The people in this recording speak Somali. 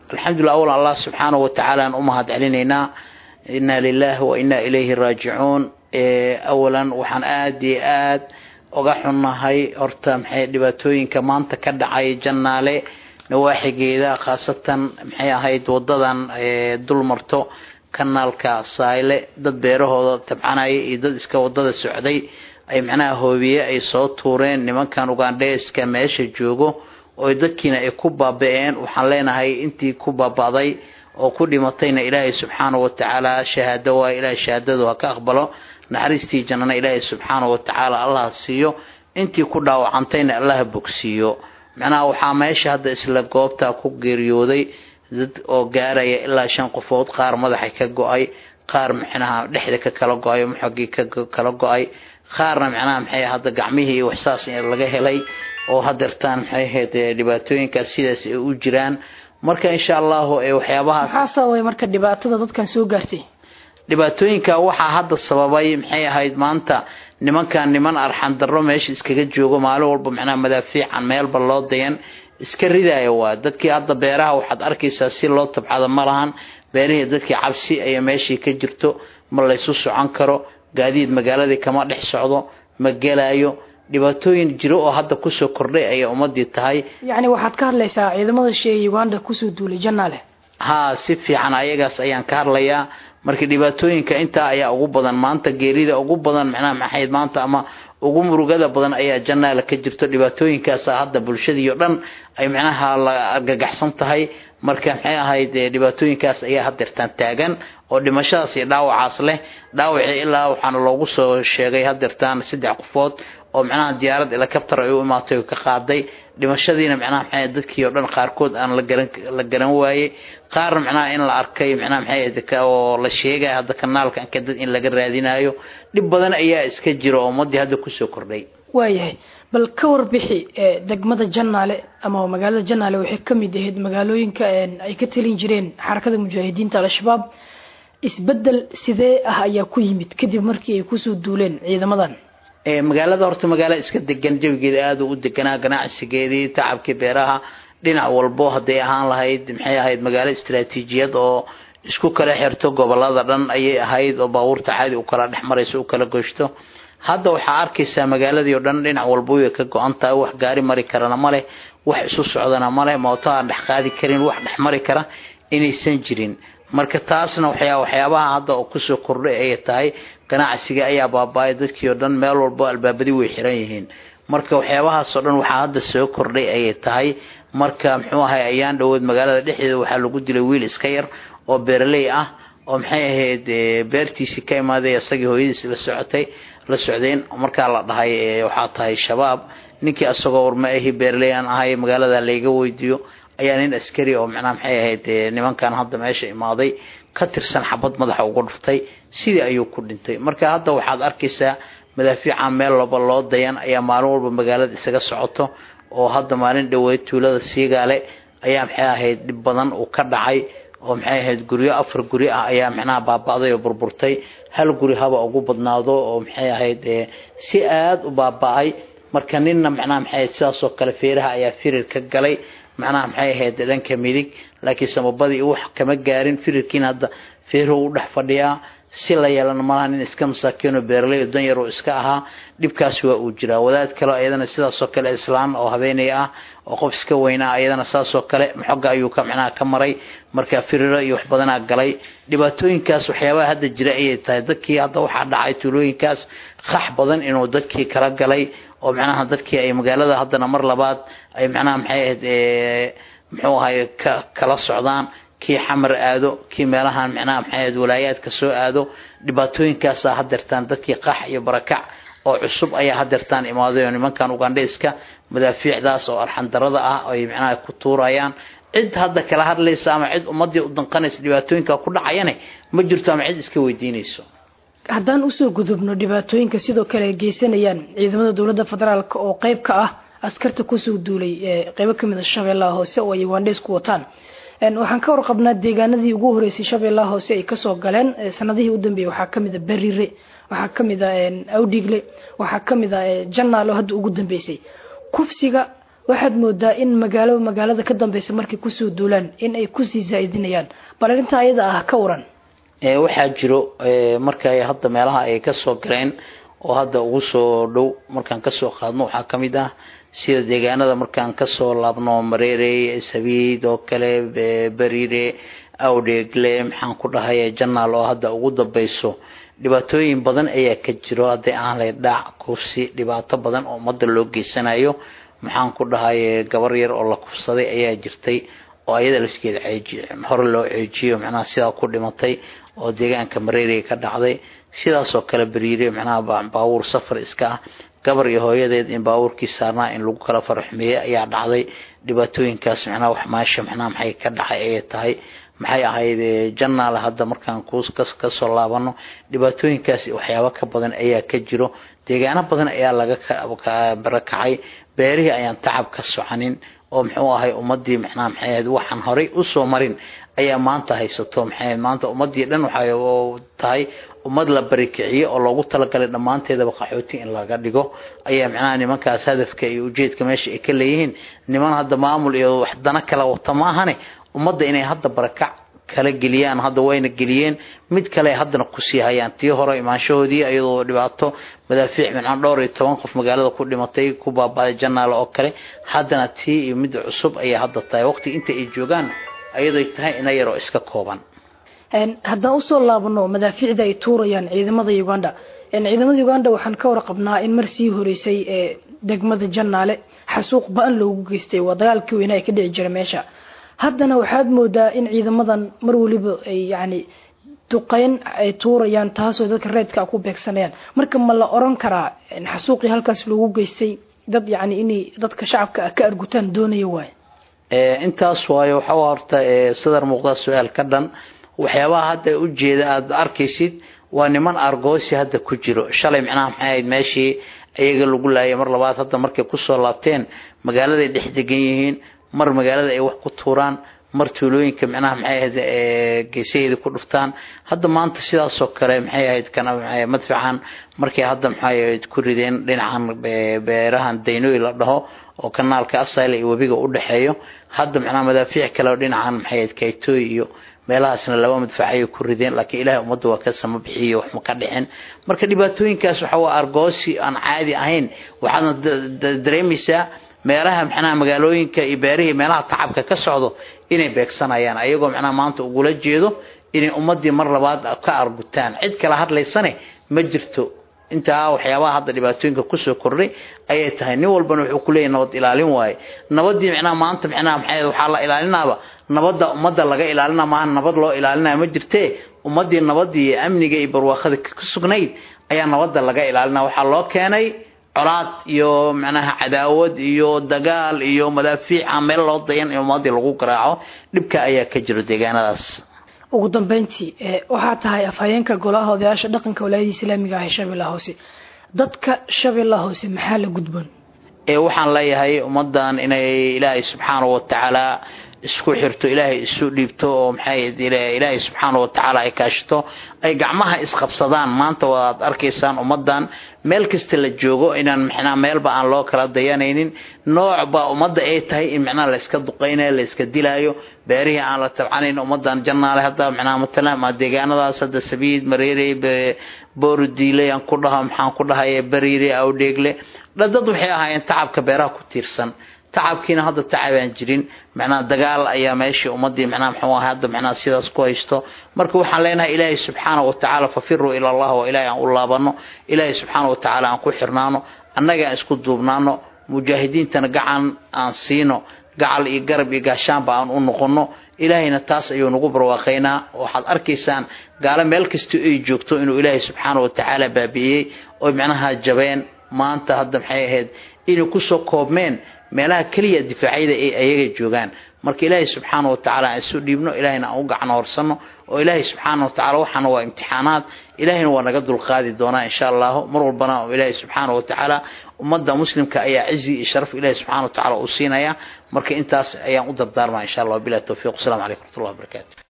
alxamdulillah awalan allah subxaanahu watacaala aan u mahad celinaynaa inna lilahi wa inna ilayhi raajicuun awalan waxaan aada iyo aad uga xunnahay horta maxay dhibaatooyinka maanta ka dhacay jannaale nawaaxigeeda khaasatan maxay ahayd wadadan dul marto kanaalka sayle dad beerahooda tabcanaya iyo dad iska wadada socday ay macnaha hoobiye ay soo tuureen nimankan ugandheeska meesha joogo oo dadkiina ay ku baaba-een waxaan leenahay intii ku baaba'day oo ku dhimatayna ilaahay subxaanahu watacaala shahaado waa ilaahay shahaadadu ha ka aqbalo naxariistii jannana ilaahay subxaanahu watacaala allah siiyo intii ku dhaawacantayna allah bogsiiyo macnaha waxaa meesha hadda isla goobta ku geeriyooday dad oo gaaraya ilaa shan qofood qaar madaxa ka go-ay qaar macnaha dhexda ka kala go-ay maxogii ka kala go-ay qaarna macnaha maxay hadda gacmihii waxsaas laga helay oo hadeertaan maxay ahayd dhibaatooyinkaas sidaas ay u jiraan marka insha allahu waxyaabahaas maxaa sababay marka dhibaatada dadkan soo gaartay dhibaatooyinka waxaa hadda sababay maxay ahayd maanta nimankan niman arxan darro meesha iskaga joogo maalin walba macnaha madaafiican meelba loo dayan iska ridaya waa dadkii hadda beeraha waxaad arkaysaa si loo tabcado ma lahan beerihii dadkii cabsi ayaa meeshii ka jirto ma laysu socon karo gaadiid magaaladii kama dhex socdo ma gelayo dhibaatooyin jiro oo hadda kusoo kordhay ayay ummadii tahay yacni waxaad ka hadlaysaa ciidamada sheegay uganda kusoo duulay jannaale haa si fiican ayagaas ayaan ka hadlayaa marka dhibaatooyinka intaa ayaa ugu badan maanta geerida ugu badan macnaha maxayd maanta ama ugu murugada badan ayaa jannaale ka jirto dhibaatooyinkaasa hadda bulshadii oo dhan ay macnaha la argagaxsan tahay marka maxay ahayd dhibaatooyinkaas ayaa hadeertaan taagan oo dhimashadaas iyo dhaawacaas leh dhaawacii ilaa waxaana loogu soo sheegay hadeertaan saddex qofood oo macnaha diyaarad helicopter ay u imaatay oo ka qaaday dhimashadiina macnaha maxay dadkii oo dhan qaarkood aan la garan la garan waayey qaarna macnaha in la arkay macnaha maxay oo la sheegay hadda kanaalka anka dad in laga raadinayo dhib badan ayaa iska jira oo ummadii hadda kusoo kordhay waayahay bal ka warbixi degmada jannaale ama magaalada jannaale waxay ka mid ahayd magaalooyinka ay ka talin jireen xarakada mujaahidiinta al-shabaab isbedel sidee ah ayaa ku yimid kadib markii ay kusoo duuleen ciidamadan magaalada horta magaalo iska degan jawigeeda aada u deganaa ganacsigeedii tacabkii beeraha dhinac walbo hadday ahaan lahayd maxay ahayd magaalo istaraatiijiyad oo isku kala xirto gobolada dhan ayay ahayd oo baabuurta caadi u kala dhex marayso u kala goshto hadda waxaa arkaysaa magaaladii oo dhan dhinac walba way ka go-an tahay wax gaari mari karana maleh wax isu socdana maleh mooto aan dhex qaadi karin wax dhex mari kara inaysan jirin marka taasna waxyaa waxyaabaha hadda oo kusoo kordhay ayay tahay ganacsiga ayaa baaba-ay dadkii oo dhan meel walbo albaabadii way xiran yihiin marka waxyaabahaasoo dhan waxaa hadda soo kordhay ayay tahay marka muxuu ahay ayaan dhawood magaalada dhexdeeda waxaa lagu dilay wiil iska yar oo beeraley ah oo maxay ahayd beertiisii ka imaaday isagii hooyadiis la socotay la socdeen markaa la dhahay waxaa tahay shabaab ninkii asagoo warma ahi beeraley aan ahay magaalada layga weydiiyo ayaa nin askari oo macnaha maxay ahayd nimankan hadda meesha imaaday ka tirsan xabad madaxa uga dhuftay sidii ayuu ku dhintay marka hadda waxaad arkaysaa madaafiica meel laba loo dayan ayaa maalin walba magaalada isaga socoto oo hadda maalin dhaweyd tuulada siigaale ayaa maxay ahayd dhib badan uu ka dhacay oo maxay ahayd guryo afar guri ah ayaa macnaha baaba-day oo burburtay hal guri haba ugu badnaado oo maxay ahayd si aada u baaba-ay marka ninna macnaha maxay ahayd sidaasoo kale feeraha ayaa firir ka galay macnaha maxay ahayd dhanka midig laakiin samabadii wax kama gaarin firirkiina hadda feeruhu u dhex fadhiyaa si la yeelana malaha nin iska masaakiinoo beeraley oo danyar oo iska ahaa dhibkaasi waa uu jiraa wadaad kale ayadana sidaasoo kale islaan oo habeenay ah oo qof iska weynaa ayadana saasoo kale maxoga ayuu ka macnaha ka maray marka firiro iyo wax badanaa galay dhibaatooyinkaas waxyaabaha hadda jira ayay tahay dadkii hadda waxaa dhacay tuulooyinkaas qax badan inuu dadkii kala galay oo macnaha dadkii ay magaalada haddana mar labaad ay macnaha maxay ahayd muxuu ahay ka kala socdaan kii xamar aado kii meelahan macnaha maxay ahayd walaayaadka soo aado dhibaatooyinkaasaa hadeertaan dadkii qax iyo barakac oo cusub ayaa hadeertaan imaaday oo nimankan ugandheyska madaafiicdaas oo arxandarada ah ay macnaha ku tuurayaan cid hadda kala hadlaysa ama cid ummadii u danqanaysa dhibaatooyinka ku dhacayane ma jirto ama cid iska weydiinayso haddaan usoo gudubno dhibaatooyinka sidoo kale ay geysanayaan ciidamada dowladda federaalk oo qeyb ka ah askarta kusoo duulay qeybo kamid a shabeellaha hoose oo ay ugandheys ku wataan waxaan ka warqabnaa deegaanadii ugu horeysay shabeellaha hoose ay kasoo galeen sanadihii u dambeeyey waxaa kamid a berire waxaa kamid a awdhigle waxaa kamid a janaalo hadda ugu dambeysay kufsiga waxaad moodaa in magaalo magaalada ka dambeysa markay kusoo duulaan in ay kusii zaa-idinayaan bal arrintaa ayada ah ka waran waxaa jiro marka hadda meelaha ay kasoo galeen oo hadda ugu soo dhow markaan kasoo qaadno waxaa kamid ah sida deegaanada markaan kasoo laabno mareere sabiid oo kale beriire awdheegle maxaan ku dhahay janaal oo hadda ugu dambeyso dhibaatooyin badan ayaa ka jiro hadday aan lay dhaac kufsi dhibaato badan oo ummadda loo geysanayo maxaan ku dhahay gabar yar oo la kufsaday ayaa jirtay oo ayada lafskeeda hore loo ceejiyo macnaha sidaa ku dhimatay oo deegaanka mareeriga ka dhacday sidaasoo kale beriire macnaha baabuur safar iska ah gabar iyo hooyadeed in baabuurkii saarnaa in lagu kala faraxmeeyey ayaa dhacday dhibaatooyinkaas macnaha wax maasha macnaha maxay ka dhacay ayay tahay maxay ahayd janaale hadda markaan kasoo laabano dhibaatooyinkaas waxyaabo ka badan ayaa ka jiro deegaano badan ayaa laga barakacay beerihii ayaan tacab ka soconin oo muxuu ahay ummadii macnaha maxay ahayd waxaan horay usoo marin ayaa maanta haysato maxay maanta ummadii dhan waxay tahay ummad la barikiciyo oo loogu talagalay dhammaanteedaba qaxooti in laga dhigo ayaa macnaha nimankaas hadafka iyo ujeedka meesha ay ka leeyihiin niman hadda maamul iyo wax dana kala wata maahane ummadda inay hadda barakac kala geliyaan hadda wayna geliyeen mid kale haddana kusii hayaan tii hore imaanshahoodii iyadoo dhibaato madaafiic mincan dhowr iyo toban qof magaalada ku dhimatay ku baabaaday janaale oo kale haddana tii iyo midda cusub ayaa hadda tahay waqti inta ay joogaan ayadoo tahay ina yaroo iska kooban haddaan usoo laabano madaafiicda ay tuurayaan ciidamada uganda ciidamada uganda waxaan ka warqabnaa in mar sii horeysay ee degmada janaale xasuuq ba-an loogu geystay waa dagaalkii weynaa ka dhici jira meesha haddana waxaad moodaa in ciidamadan mar waliba ay yani duqeyn ay tuurayaan taasoo dadka reedka ku beegsanayaan marka ma la oran karaa xasuuqii halkaas loogu geystay dad yani inay dadka shacabka ka argutaan doonaya waay intaas waayo waxa horta sadar muuqda su-aal ka dhan waxyaabaha hadda ujeeda aada arkaysid waa niman argoosi hadda ku jiro shalay macnaha maxay ahayd meeshii iyaga lagu laayay mar labaad hadda markay kusoo laabteen magaaladay dhex degan yihiin mar magaalada ay wax ku tuuraan mar tuulooyinka macnaha maxay ahayd geesaheeda ku dhuftaan hadda maanta sidaasoo kale maxay ahayd kana madfacan markay hadda maxay ahayd ku rideen dhinacan beerahan daynooy la dhaho oo kanaalka asayla iyo webiga u dhexeeyo hadda macnaha madaafiic kale oo dhinacan maxay ahayd kaytooy iyo meelahaasna laba madfacayay ku rideen laakiin ilaahay ummadda waa ka sama bixiyo wax ma ka dhicin marka dhibaatooyinkaas waxa waa argoosi aan caadi ahayn waxaadna dareemaysaa meelaha macnaha magaalooyinka iyo beerihii meelaha tacabka ka socdo inay beegsanayaan ayagoo macnaha maanta ugula jeedo inay ummadii mar labaad ka argutaan cid kala hadlaysane ma jirto intaa waxyaabaha hadda dhibaatooyinka kusoo kordhay ayay tahay nin walbana wuxuu kuleeyahy nabad ilaalin waaye nabadii macnaha maanta macnaha maxay waxaa la ilaalinaaba nabadda ummadda laga ilaalina maaha nabad loo ilaalinaya ma jirtee ummadii nabadii iyo amniga iyo barwaaqada ka sugnayd ayaa nabadda laga ilaalina waxaa loo keenay colaad iyo macnaha cadaawad iyo dagaal iyo madaafiic aan meel loo dayan in ummadii lagu garaaco dhibka ayaa ka jiro deegaanadaas ugu dambeyntii waxaa tahay afhayeenka golaha odayaasha dhaqanka walaayada islaamiga ah ee shabeellaha hoose dadka shabeellaha hoose maxaa la gudboon waxaan leeyahay ummadan inay ilaahay subxaanahu watacaala isku xirto ilaahay isu dhiibto oo maxay ilaahay subxaanahu watacaala ay kaashito ay gacmaha isqabsadaan maanta waad arkaysaan ummadan meel kasta la joogo inaan micnaa meelba aan loo kala dayanaynin noocba ummadda ay tahay in micnaha layska duqaynayo layska dilaayo beerihii aan la tabcanayn ummadan jannaale hadda micnaha matalan ma deegaanadaas hadda sabiid mareere boordiile aan ku dhaho maxaan ku dhahay bariire awdheegle dad waxay ahaayeen tacabka beeraha ku tiirsan tacabkiina hadda tacabaan jirin macnaha dagaal ayaa meeshii ummadii macnaha muxuu ahay hadda macnaha sidaas ku haysto marka waxaan leenahay ilaahay subxaanahu watacaala fafiruu ila allah oo ilaahay aan u laabano ilaahay subxaanahu watacaala aan ku xirnaano annaga aan isku duubnaano mujaahidiintana gacan aan siino gacal iyo garab iyo gaashaanba aan u noqono ilaahayna taas ayuu nagu barwaaqaynaa waxaad arkaysaan gaalo meel kasta ay joogto inuu ilaahay subxaanahu watacaala baabi'iyey oo macnaha jabeen maanta hadda maxay ahayd inay kusoo koobmeen meelaha keliya difaacyada ay ayaga joogaan marka ilaahay subxaana watacaala aan isu dhiibno ilahayna aan u gacno horsano oo ilaahay subxaana watacala waxaana waa imtixaanaad ilahayna waa naga dulqaadi doonaa insha allahu mar walbana ilaahay subxaana watacaala ummadda muslimka ayaa cizi iyo sharaf ilaahay subxana watacala uu siinaya marka intaas ayaan u dardaarmaa insha allah bilahi towfiiq wasalaamu calaykum waraxmatullahi wabarakatu